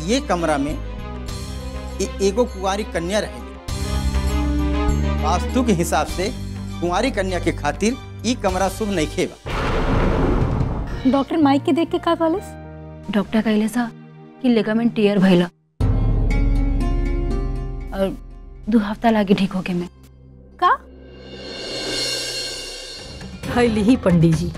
ये कमरा में ए, एगो कुंवारी कन्या रहेगी वास्तु के हिसाब से कुंवारी कन्या के खातिर ई कमरा शुभ नहीं खेबा डॉक्टर माइक के देख के का कहलिस डॉक्टर कहले सा कि लेगामेंट टीयर भइला और दो हफ्ता लागे ठीक होके में का खैली ही पंडित जी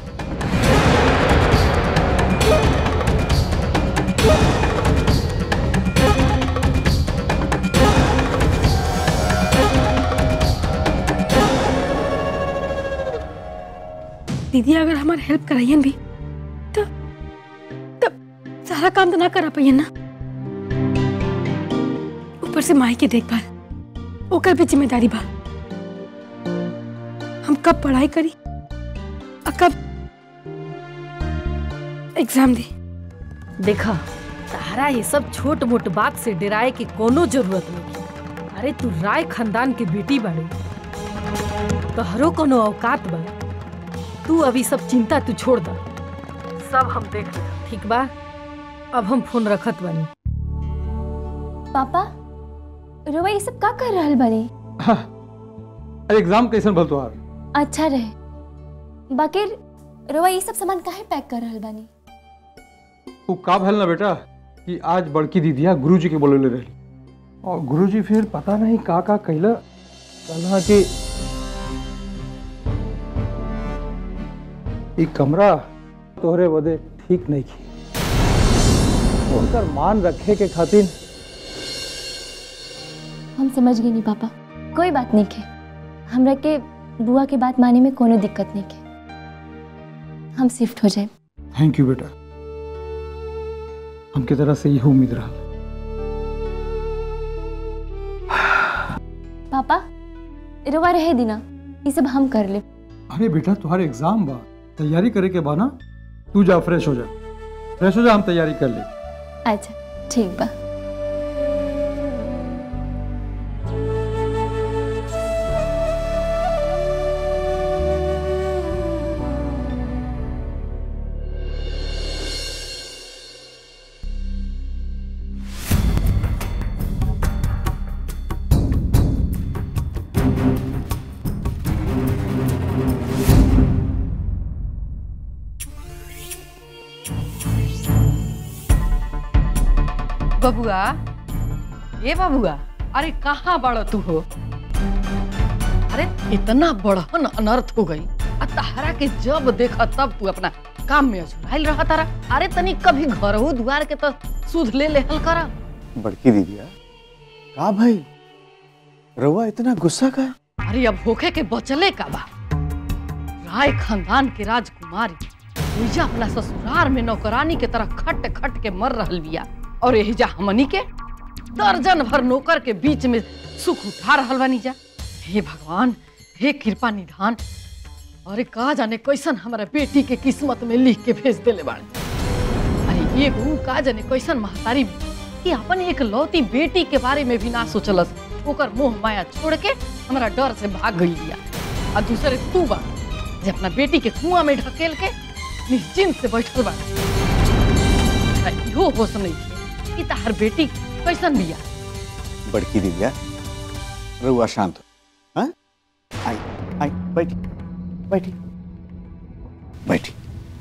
दीदी अगर हमारे हेल्प कराइयन भी तो तब सारा काम तो ना करा पाइयन ना ऊपर से माई के देखभाल ओकर भी जिम्मेदारी बा हम कब पढ़ाई करी और कब एग्जाम दी देखा तारा ये सब छोट मोट बात से डराए की कोनो जरूरत नहीं अरे तू राय खानदान की बेटी बाड़ी तोहरो कोनो औकात बा तू अभी सब चिंता तू छोड़ द सब हम देख ले ठीक बा अब हम फोन रखत बानी पापा रोवा ये सब का कर रहल बानी अरे एग्जाम कैसन भल तोहार अच्छा रहे बाकी रोवा ये सब सामान काहे पैक कर रहल बानी वो का भल ना बेटा कि आज बड़की दीदिया गुरुजी के बोले रही और गुरुजी फिर पता नहीं का का कहला कहला कि ई कमरा तोहरे बदे ठीक नहीं की उनकर मान रखे के खातिर हम समझ गए नहीं पापा कोई बात नहीं के हमरा के बुआ के बात माने में कोनो दिक्कत नहीं के हम शिफ्ट हो जाए थैंक यू बेटा हमके तरह से यही उम्मीद रहा पापा रोवा रहे दिना ये सब हम कर ले अरे बेटा तुम्हारे एग्जाम बा तैयारी करे के बा ना तू जा फ्रेश हो जा फ्रेश हो जा हम तैयारी कर ले अच्छा ठीक बा बबुआ ए बबुआ अरे कहाँ बड़ा तू हो अरे इतना बड़हन अनर्थ हो गई आ तहरा के जब देखा तब तू अपना काम में अझुराइल रहा तारा अरे तनी कभी घरहू दुआर के तो सुध ले लेहल करा बड़की दीदिया का भाई रउआ इतना गुस्सा का है? अरे अब होखे के बचले का बा राय खानदान के राजकुमारी उइजा अपना ससुराल में नौकरानी के तरह खट खट के मर रहल बिया और एहिजा हमनी के दर्जन भर नौकर के बीच में सुख उठा रहल बानी जा हे भगवान हे कृपा निधान अरे का जाने कैसन हमारा बेटी के किस्मत में लिख के भेज देले बाड़े अरे एगो का जाने कैसन महतारी कि अपन एक लौती बेटी के बारे में भी ना सोचलस ओकर मोह माया छोड़ के हमारा डर से भाग गई बिया और दूसरे तू बा जे अपना बेटी के कुआं में ढकेल के निश्चिंत से बैठल बा आ इहो होश नहीं थी कि तहर बेटी कैसन बिया बड़की दीदिया रउआ शांत हो हाँ आई आई बैठी बैठी बैठी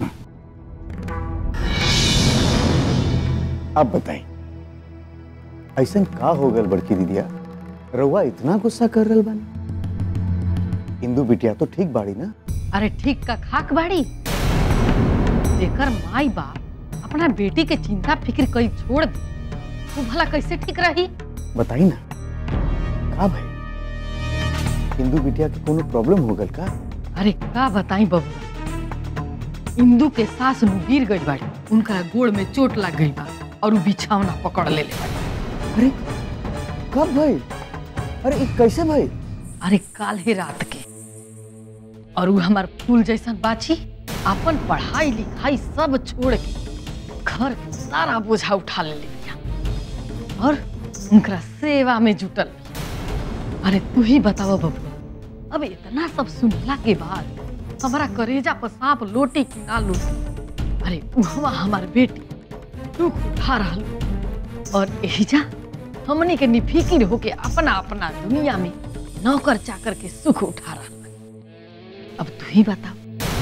अब बताई ऐसा का हो गल बड़की दीदिया रउआ इतना गुस्सा कर रहल बानी इंदू बिटिया तो ठीक बाड़ी ना अरे ठीक का खाक बाड़ी जेकर माई बाप अपना बेटी के चिंता फिक्र कई छोड़ दे वो भला कैसे ठीक रही बताई ना का भाई इंदू बिटिया के कोनो प्रॉब्लम हो गल का अरे का बताई बबुआ इंदू के सास नु गिर गई बाड़ी उनका गोड़ में चोट लग गई बा और वो बिछावना पकड़ ले ले बाड़ी अरे कब भाई अरे ई कैसे भाई अरे काल ही रात के और वो हमार फूल जैसन बाची अपन पढ़ाई लिखाई सब छोड़ के घर के सारा बोझा उठा ले लिया और उनका सेवा में जुटल बिया। अरे तू ही बताओ बबुआ अब इतना सब सुनला के बाद हमारा करेजा पर सांप लोटी कि ना लोटी अरे वहाँ हमार बेटी दुख उठा रहल और एहिजा हमने के निफिकिर होके अपना अपना दुनिया में नौकर चाकर के सुख उठा रहा बानी। अब तू ही बता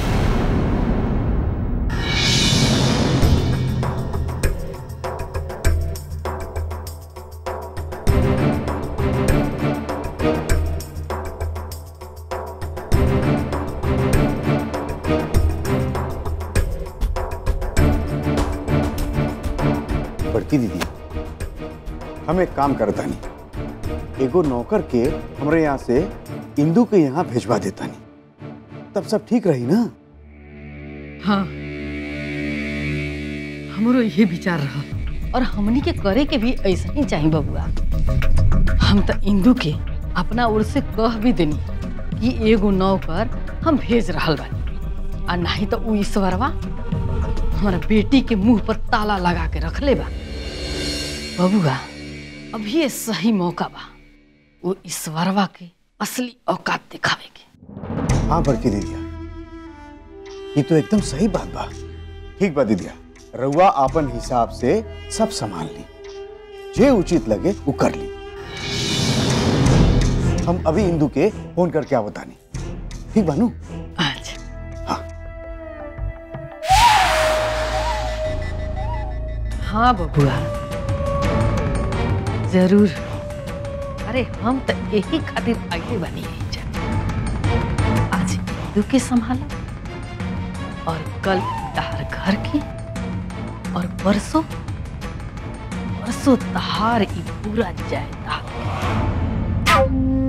बड़की दीदी हम एक काम करता नहीं एगो नौकर के हमरे यहाँ से इंदू के यहाँ भेजवा देता नहीं तब सब ठीक रही ना हाँ हमरो ये विचार रहा और हमनी के करे के भी ऐसा ही चाहिए बबुआ हम तो इंदू के अपना ओर से कह भी देनी कि एगो नौकर हम भेज रहल बानी आ नहीं तो उ ईश्वरवा हमारा बेटी के मुंह पर ताला लगा के रख ले बा बबुआ अभी ये सही मौका बा वो ईश्वरवा के असली औकात दिखावे के हाँ बड़की दीदिया ये तो एकदम सही बात बा ठीक बा दीदिया रउआ आपन हिसाब से सब संभाल ली जे उचित लगे वो कर ली हम अभी इंदू के फोन करके आ बतानी ठीक बानू अच्छा हाँ हाँ बबुआ जरूर अरे हम तो यही खातिर आगे बनी है जा। आज इंदू के संभाला और कल तहार घर की और परसों परसों तहार ई पूरा जायदाद के।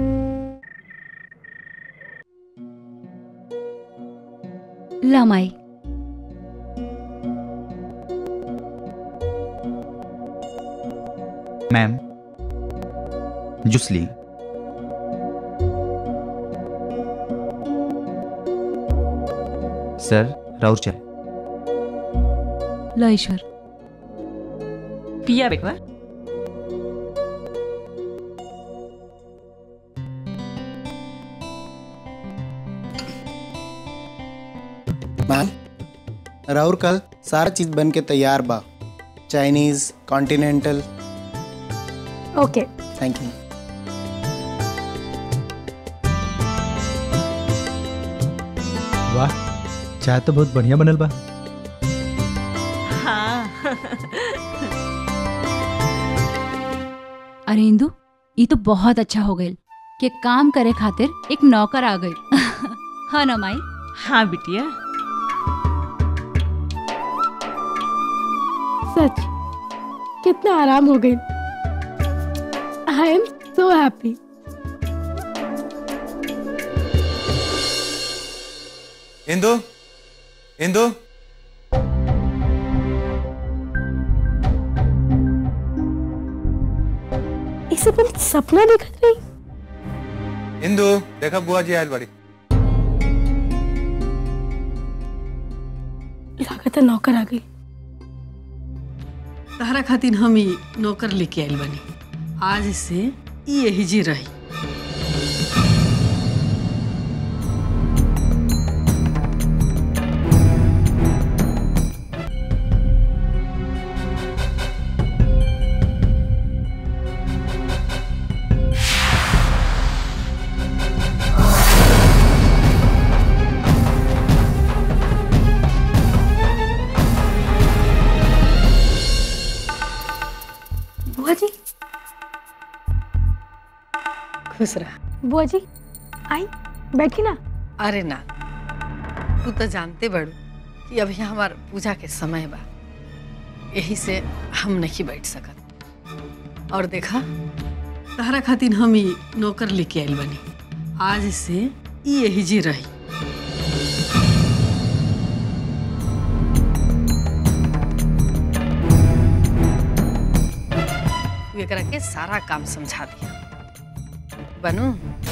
ला माई मैम जूस ली सर राउर चाय ला ईश्वर पिया बेटवा मैम राहुल कल सारा चीज बन के तैयार बा Chinese continental okay thank you वाह चाय तो बहुत बढ़िया बनल बा हाँ अरे इंदु ये तो बहुत अच्छा हो गई कि काम करे खातिर एक नौकर आ गई हाँ ना माई हाँ बिटिया सच कितना आराम हो गई I am so happy Indu Indu ये सब हम सपना देखत रही इंदु देखा बुआ जी आयल बड़ी लागत है नौकर आ गई तहरा खातिर हम ही नौकर लेके आइल बनी आज से ई यही जी रही बुआ जी खुश रह बुआ जी आई बैठी ना अरे ना तू तो जानते बड़ू कि अभी हमार पूजा के समय बा यही से हम नहीं बैठ सकत और देखा तहरा खातिर हम ही नौकर लेके आइल बनी आज से ई यही जी रही तू एकरा के सारा काम समझा दिया बनू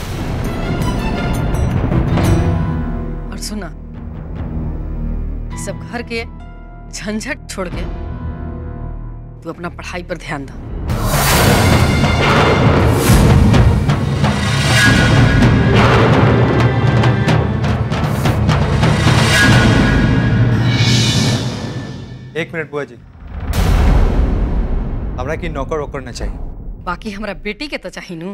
और सुना ये सब घर के झंझट छोड़ के तू अपना पढ़ाई पर ध्यान दो एक मिनट बुआ जी हमरा की नौकर वोकर न चाहिए बाकी हमरा बेटी के तो चाही नू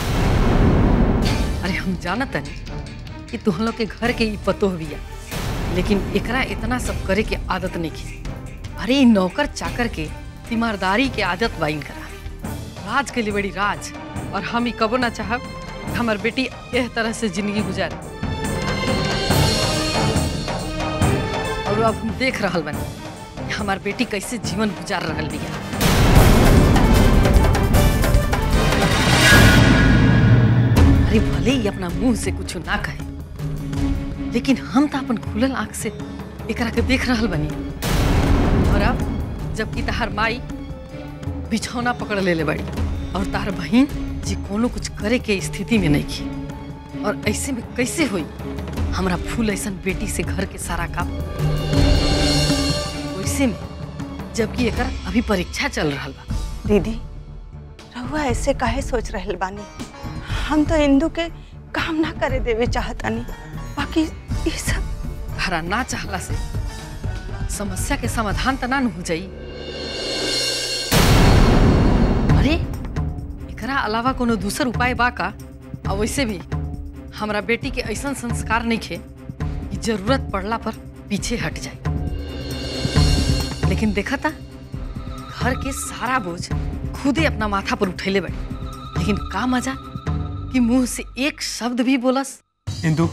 अरे हम जानत नहीं कि तुम लोग के घर के ई पतोह बिया लेकिन एकरा इतना सब करे के आदत नहीं की अरे ई नौकर चाकर के तीमारदारी के आदत बाइन करा राज के लिए बड़ी राज और हम ई कबो ना चाहब कि हमर बेटी एह तरह से जिंदगी गुजारे और अब हम देख रहल बनी कि हमार बेटी कैसे जीवन गुजार रहल बिया अरे भले ही अपना मुंह से कुछ ना कहे लेकिन हम तो अपन खुलल आंख से एकरा के देख रहल बनी और अब जबकि तहार माई बिछौना पकड़ ले ले बड़ी और तार बहन जी कोनो कुछ करे के स्थिति में नहीं की और ऐसे में कैसे हुई हमरा फूल ऐसन बेटी से घर के सारा काम वैसे में जबकि एकर अभी परीक्षा चल रहा बा दीदी रहुआ ऐसे काहे सोच रहल बानी हम तो इंदू के काम ना करे देवे चाहतानी बाकी ये सब हरा ना चाहला से समस्या के समाधान तो ना न हो जाई अरे एकरा अलावा कोनो दूसर उपाय बा का और वैसे भी हमरा बेटी के ऐसा संस्कार नहीं खे कि जरूरत पड़ला पर पीछे हट जाए लेकिन देखा था घर के सारा बोझ खुदे अपना माथा पर उठैले बड़ी लेकिन का मजा कि मुंह से एक शब्द भी बोलस इंदू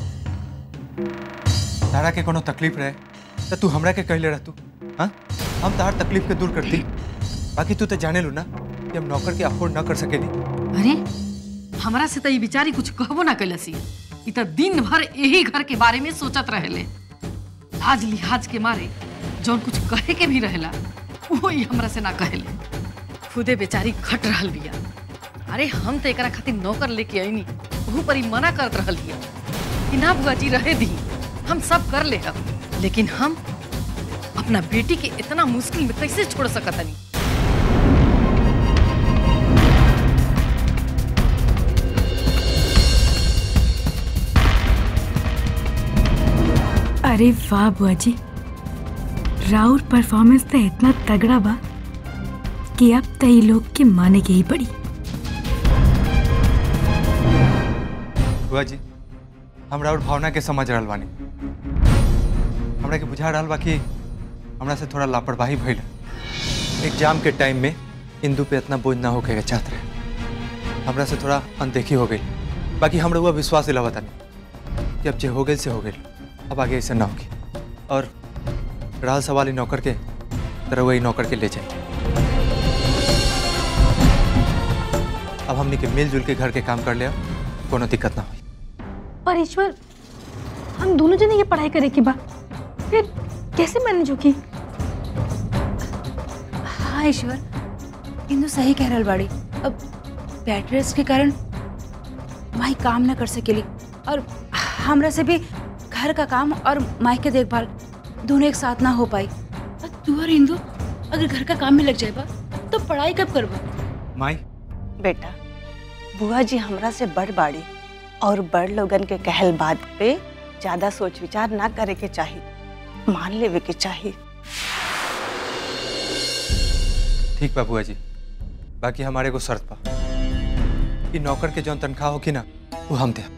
तारा के कोनो तकलीफ रहे तो तू हमरा के कहले रहतू हाँ हम तार तकलीफ के दूर करती बाकी तू तो जाने लू ना कि हम नौकर के अफोर्ड ना कर सकेली अरे हमरा से तो ये बिचारी कुछ कहबो ना कैलसी ई तो दिन भर यही घर के बारे में सोचत रहेले लाज लिहाज के मारे जौन कुछ कहे के भी रहेला वो ही हमरा से ना कहेले खुदे बेचारी खट रहल बिया अरे हम तो एकरा खातिर नौकर लेके आईनी वहू पर ही मना करत रहल बिया कि ना बुआ जी रहे दी हम सब कर ले हम लेकिन हम अपना बेटी के इतना मुश्किल में कैसे छोड़ सकतनी अरे वाह बुआ जी राउर परफॉर्मेंस तो इतना तगड़ा बा कि अब तई लोग के माने के ही पड़ी बुआ जी हमरा और भावना के समझ रहल बानी हमरा के बुझा रहल बा कि हमरा से थोड़ा लापरवाही भइल एग्जाम के टाइम में इंदू पे इतना बोझ ना होके के चाहत रहे हमरा से थोड़ा अनदेखी हो गई बाकी हमरा हुआ विश्वास दिलावा तानी कि अब जे हो गई से हो गई अब आगे ऐसे ना होगी और रहल सवाल ही नौकर के तरह वही नौकर के ले जाए अब हमने के मिलजुल के घर के काम कर लिया कोनो दिक्कत ना हुई पर ईश्वर हम दोनों जने ये पढ़ाई करे के बा फिर कैसे मैनेज होगी हाँ ईश्वर इंदू सही कह रहल बाड़ी अब बेड रेस्ट के कारण माई काम ना कर सकेली और हमरा से भी घर का काम और माई के देखभाल दोनों एक साथ ना हो पाई और तू और इंदू अगर घर का काम में लग जाएगा तो पढ़ाई कब करबा माई बेटा बुआ जी हमरा से बड़ बाड़ी और बड़ लोगन के कहल बात पे ज्यादा सोच विचार ना करे के चाहिए मान लेवे के चाहिए ठीक बा बुआ जी बाकी हमारे को शर्त बा कि नौकर के जौन तनख्वाह होगी ना वो हम दे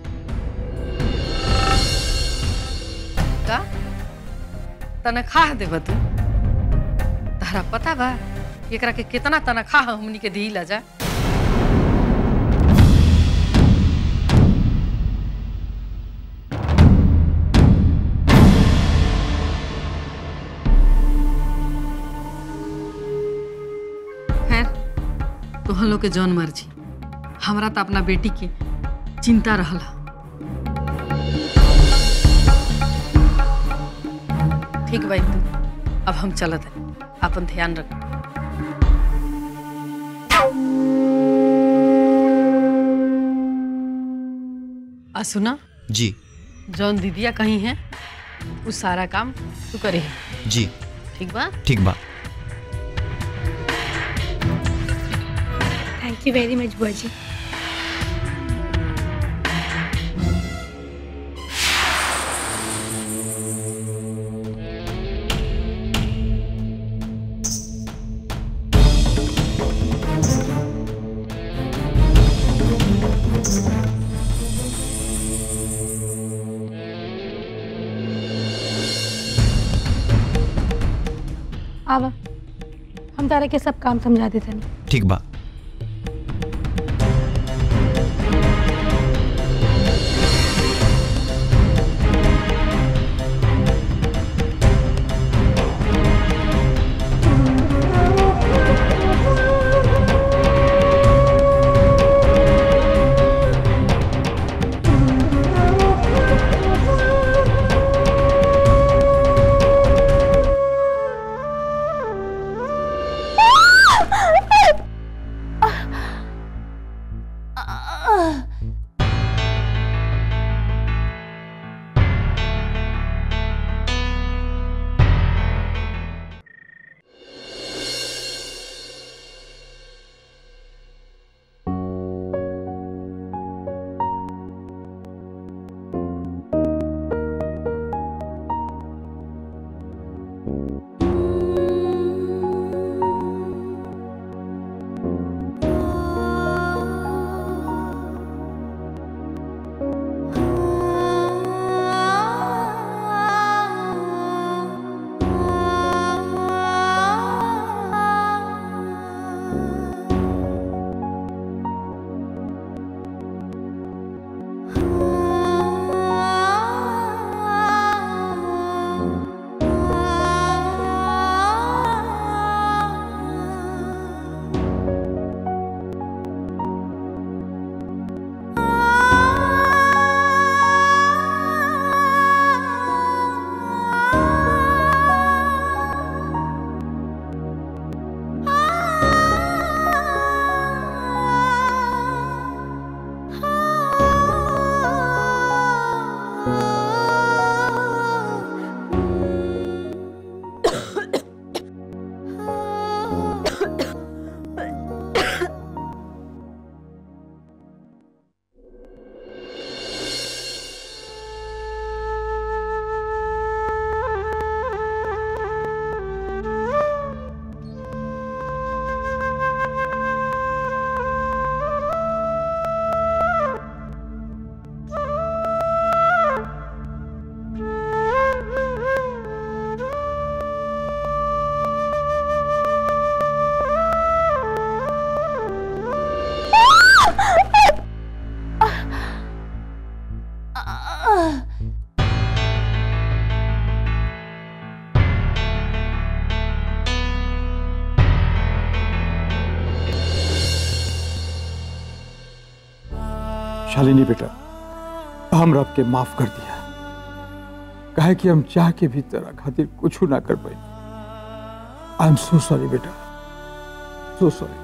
का तनख्वाह देब तू तहरा पता बा कि एकरा के कितना तनख्वाह हमनी के दी जा खैर तोहन लोग के जौन मर्जी हमरा तो अपना बेटी के चिंता रहला ठीक भाई तू अब हम चलत है अपन ध्यान रख आ सुना जी जौन दीदिया कहीं है वो सारा काम तू करे जी ठीक बा ठीक बा थैंक यू वेरी मच बुआ जी आवा हम तारा के सब काम समझा देते हैं ठीक बा शालिनी बेटा हम रब के माफ कर दिया कहे कि हम चाह के भी तेरा खातिर कुछ ना कर पाए आई एम सो सॉरी बेटा सो सॉरी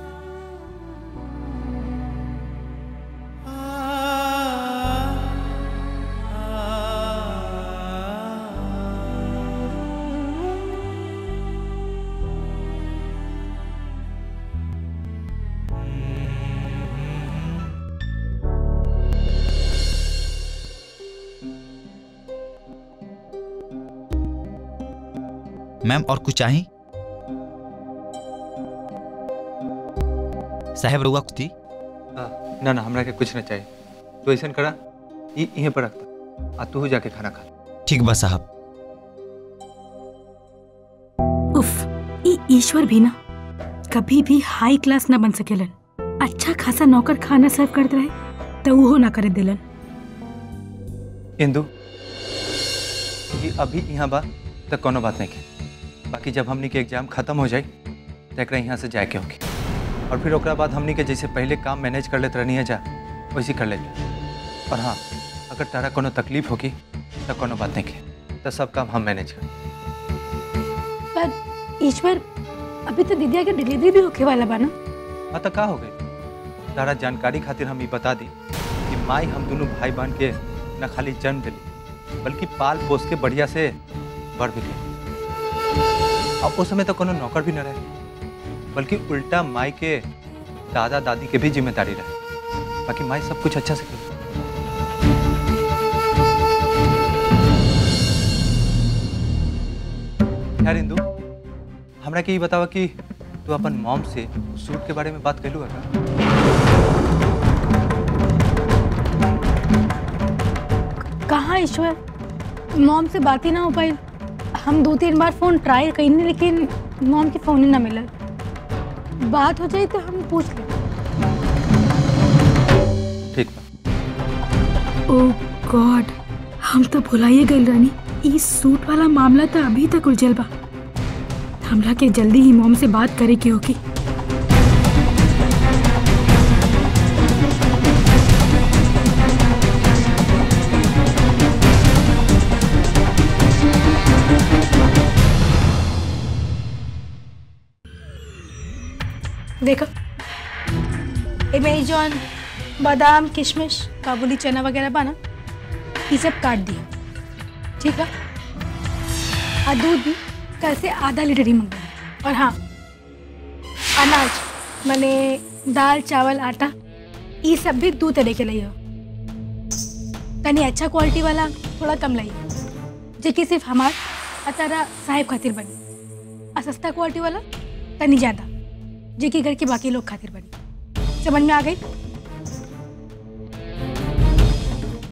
मैम और कुछ चाहिए साहेब रुआ कुछ थी आ, ना ना हमरा के कुछ ना चाहिए तो ऐसा करा ई यहीं पर रखता आ तू जाके खाना खा ठीक बा साहब उफ ई ईश्वर भी ना कभी भी हाई क्लास ना बन सकेलन अच्छा खासा नौकर खाना सर्व करते रहे तो वो ना करे दिलन इंदु ये अभी यहाँ बा तो कोनो बात नहीं के बाकी जब हमनी के एग्जाम खत्म हो जाए तो एक यहाँ से जाए के होगी और फिर ओकरा बाद हमनी के जैसे पहले काम मैनेज कर लेते रहनी है जा वैसे कर लेते और हाँ अगर तारा कोनो तकलीफ होगी तो कोनो बात नहीं के तो सब काम हम मैनेज कर पर ईश्वर अभी तो दीदिया के डिलीवरी भी होके वाला बा ना हाँ तो का हो गई तारा जानकारी खातिर हम ये बता दी कि माई हम दोनों भाई बहन के न खाली जन्म दिली बल्कि पाल पोस के बढ़िया से बढ़ भी गई अब उस समय तो कोनो नौकर भी न रहे बल्कि उल्टा माई के दादा दादी के भी जिम्मेदारी रहे बाकी माई सब कुछ अच्छा से कर यार इंदु हमरा के ये बतावा कि तू अपन मॉम से सूट के बारे में बात कैलू है कहाँ ईश्वर मॉम से बात ही ना हो पाई हम दो तीन बार फोन ट्राई कईनी लेकिन मॉम के फोन ही ना मिलल बात हो जाए तो हम पूछ लें ठीक बा ओ गॉड हम तो भुलाइए गए रानी ई सूट वाला मामला तो अभी तक उलझल बा हमरा के जल्दी ही मॉम से बात करे के होगी देखो एमे जौन बादाम किशमिश काबुली चना वगैरह बा ना ये सब काट दिए ठीक है और दूध भी कल से आधा लीटर ही मंगवाए और हाँ अनाज मैंने दाल चावल आटा ये सब भी दो तरह के लिए तनी अच्छा क्वालिटी वाला थोड़ा कम लाइए जो कि सिर्फ हमार और तारा साहेब खातिर बनी और सस्ता क्वालिटी वाला तनी ज़्यादा जो कि घर के बाकी लोग खातिर बनी समझ में आ गई